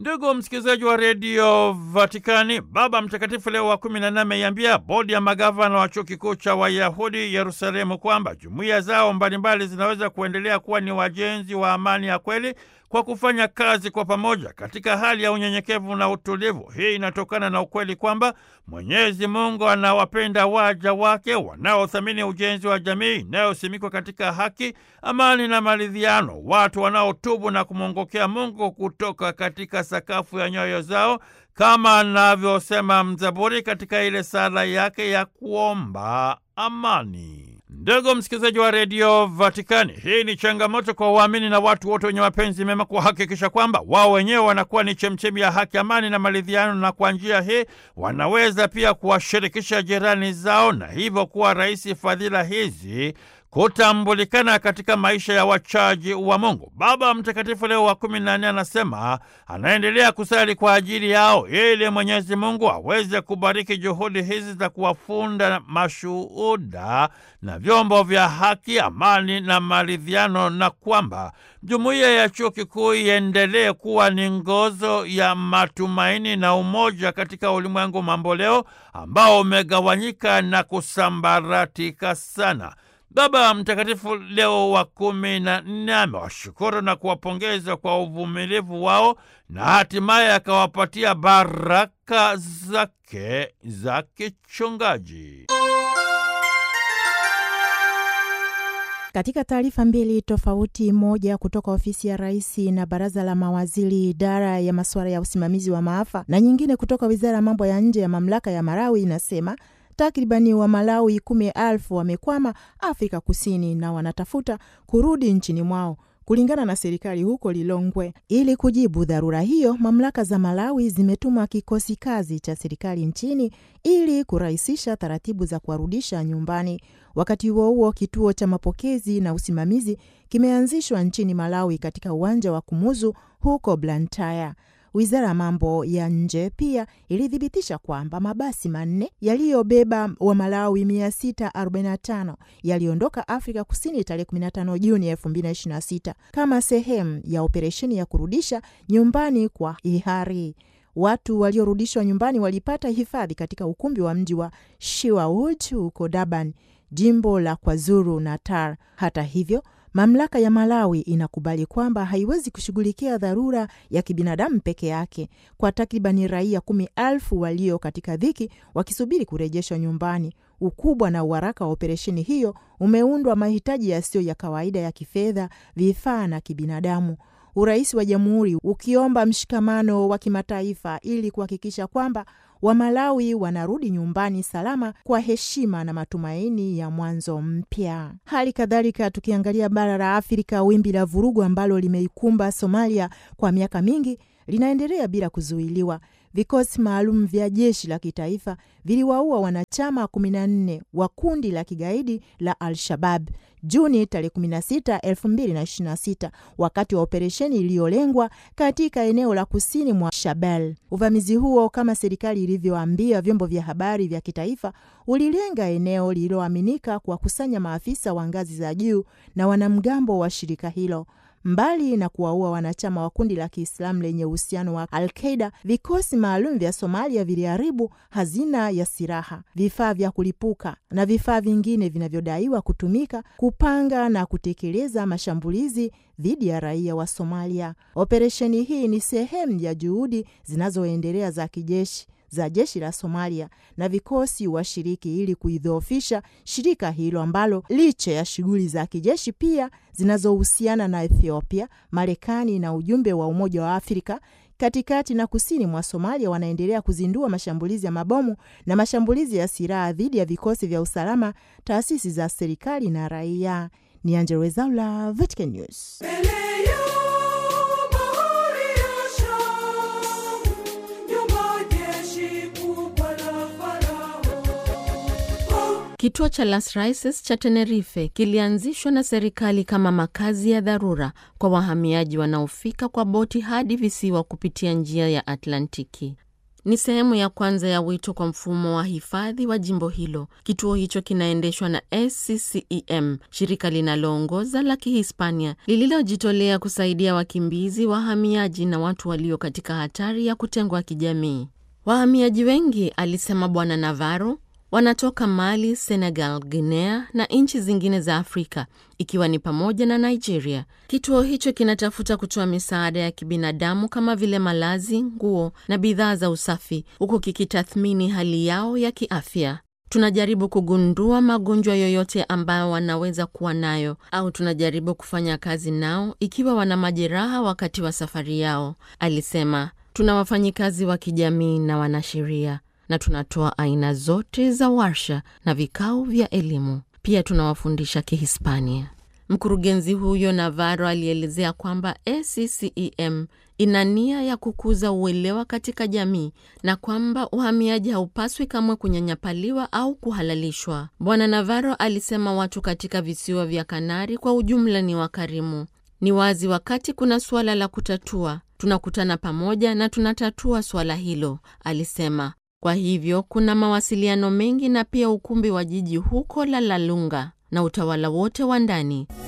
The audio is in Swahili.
Ndugu msikilizaji wa redio Vatikani, Baba Mtakatifu Leo wa kumi na nne ameiambia bodi ya magavana wa chuo kikuu cha Wayahudi Yerusalemu kwamba jumuiya zao mbalimbali zinaweza kuendelea kuwa ni wajenzi wa amani ya kweli kwa kufanya kazi kwa pamoja katika hali ya unyenyekevu na utulivu. Hii inatokana na ukweli kwamba Mwenyezi Mungu anawapenda waja wake wanaothamini ujenzi wa jamii inayosimikwa katika haki, amani na maridhiano, watu wanaotubu na kumwongokea Mungu kutoka katika sakafu ya nyoyo zao, kama anavyosema mzaburi katika ile sala yake ya kuomba amani. Ndugu msikilizaji wa redio Vatikani, hii ni changamoto kwa waamini na watu wote wenye mapenzi mema kuhakikisha kwamba wao wenyewe wanakuwa ni chemchemi ya haki, amani na maridhiano, na kwa njia hii wanaweza pia kuwashirikisha jirani zao na hivyo kuwa rahisi fadhila hizi kutambulikana katika maisha ya wachaji wa Mungu. Baba Mtakatifu Leo wa kumi na nne anasema anaendelea kusali kwa ajili yao ili Mwenyezi Mungu aweze kubariki juhudi hizi za kuwafunda mashuhuda na vyombo vya haki, amani na maridhiano, na kwamba jumuiya ya chuo kikuu iendelee kuwa ni nguzo ya matumaini na umoja katika ulimwengu mamboleo ambao umegawanyika na kusambaratika sana. Baba Mtakatifu Leo wa kumi na nne amewashukuru na kuwapongeza kwa uvumilivu wao na hatimaye akawapatia baraka zake za kichungaji. Katika taarifa mbili tofauti, moja kutoka ofisi ya rais na baraza la mawaziri idara ya masuala ya usimamizi wa maafa, na nyingine kutoka wizara ya mambo ya nje ya mamlaka ya Malawi inasema takribani wa Malawi kumi elfu wamekwama Afrika Kusini na wanatafuta kurudi nchini mwao kulingana na serikali huko Lilongwe. Ili kujibu dharura hiyo, mamlaka za Malawi zimetuma kikosi kazi cha serikali nchini ili kurahisisha taratibu za kuwarudisha nyumbani. Wakati huo huo, kituo cha mapokezi na usimamizi kimeanzishwa nchini Malawi katika uwanja wa Kumuzu huko Blantyre. Wizara ya mambo ya nje pia ilithibitisha kwamba mabasi manne yaliyobeba wa Malawi 645 yaliondoka Afrika Kusini tarehe 15 Juni 2026 kama sehemu ya operesheni ya kurudisha nyumbani kwa hiari. Watu waliorudishwa nyumbani walipata hifadhi katika ukumbi wa mji wa Shiwawood huko Durban, jimbo la KwaZulu Natal. Hata hivyo mamlaka ya Malawi inakubali kwamba haiwezi kushughulikia dharura ya kibinadamu peke yake kwa takribani raia kumi elfu walio katika dhiki wakisubiri kurejeshwa nyumbani. Ukubwa na uharaka wa operesheni hiyo umeundwa mahitaji yasiyo ya kawaida ya kifedha, vifaa na kibinadamu. Urais wa jamhuri ukiomba mshikamano wa kimataifa ili kuhakikisha kwamba Wamalawi wanarudi nyumbani salama kwa heshima na matumaini ya mwanzo mpya. Hali kadhalika, tukiangalia bara la Afrika, wimbi la vurugu ambalo limeikumba Somalia kwa miaka mingi linaendelea bila kuzuiliwa. Vikosi maalum vya jeshi la kitaifa viliwaua wanachama 14 wa kundi la kigaidi la Al-Shabab Juni tarehe 16, 2026 wakati wa operesheni iliyolengwa katika eneo la kusini mwa Shabelle. Uvamizi huo, kama serikali ilivyoambia vyombo vya habari vya kitaifa, ulilenga eneo lililoaminika kuwakusanya maafisa wa ngazi za juu na wanamgambo wa shirika hilo. Mbali na kuwaua wanachama wa kundi la Kiislamu lenye uhusiano wa Al-Qaida, vikosi maalum vya Somalia viliharibu hazina ya silaha, vifaa vya kulipuka na vifaa vingine vinavyodaiwa kutumika kupanga na kutekeleza mashambulizi dhidi ya raia wa Somalia. Operesheni hii ni sehemu ya juhudi zinazoendelea za kijeshi za jeshi la Somalia na vikosi washiriki ili kuidhoofisha shirika hilo ambalo licha ya shughuli za kijeshi pia zinazohusiana na Ethiopia, Marekani na ujumbe wa Umoja wa Afrika katikati na kusini mwa Somalia wanaendelea kuzindua mashambulizi ya mabomu na mashambulizi ya silaha dhidi ya vikosi vya usalama, taasisi za serikali na raia. Ni Angella Rwezaula, Vatican News. Kituo cha Las Raices cha Tenerife kilianzishwa na serikali kama makazi ya dharura kwa wahamiaji wanaofika kwa boti hadi visiwa kupitia njia ya Atlantiki. ni sehemu ya kwanza ya wito kwa mfumo wa hifadhi wa jimbo hilo. Kituo hicho kinaendeshwa na SCCEM, shirika linaloongoza la Kihispania lililojitolea kusaidia wakimbizi, wahamiaji na watu walio katika hatari ya kutengwa kijamii. Wahamiaji wengi, alisema Bwana Navarro, wanatoka Mali, Senegal, Guinea na nchi zingine za Afrika ikiwa ni pamoja na Nigeria. Kituo hicho kinatafuta kutoa misaada ya kibinadamu kama vile malazi, nguo na bidhaa za usafi, huku kikitathmini hali yao ya kiafya. Tunajaribu kugundua magonjwa yoyote ambayo wanaweza kuwa nayo au tunajaribu kufanya kazi nao ikiwa wana majeraha wakati wa safari yao, alisema. Tuna wafanyikazi wa kijamii na wanasheria na tunatoa aina zote za warsha na vikao vya elimu. Pia tunawafundisha Kihispania. Mkurugenzi huyo Navarro alielezea kwamba ACCEM ina nia ya kukuza uelewa katika jamii na kwamba uhamiaji haupaswi kamwe kunyanyapaliwa au kuhalalishwa. Bwana Navarro alisema watu katika visiwa vya Kanari kwa ujumla ni wakarimu. Ni wazi wakati kuna suala la kutatua, tunakutana pamoja na tunatatua suala hilo, alisema. Kwa hivyo kuna mawasiliano mengi na pia ukumbi wa jiji huko La La Lunga na utawala wote wa ndani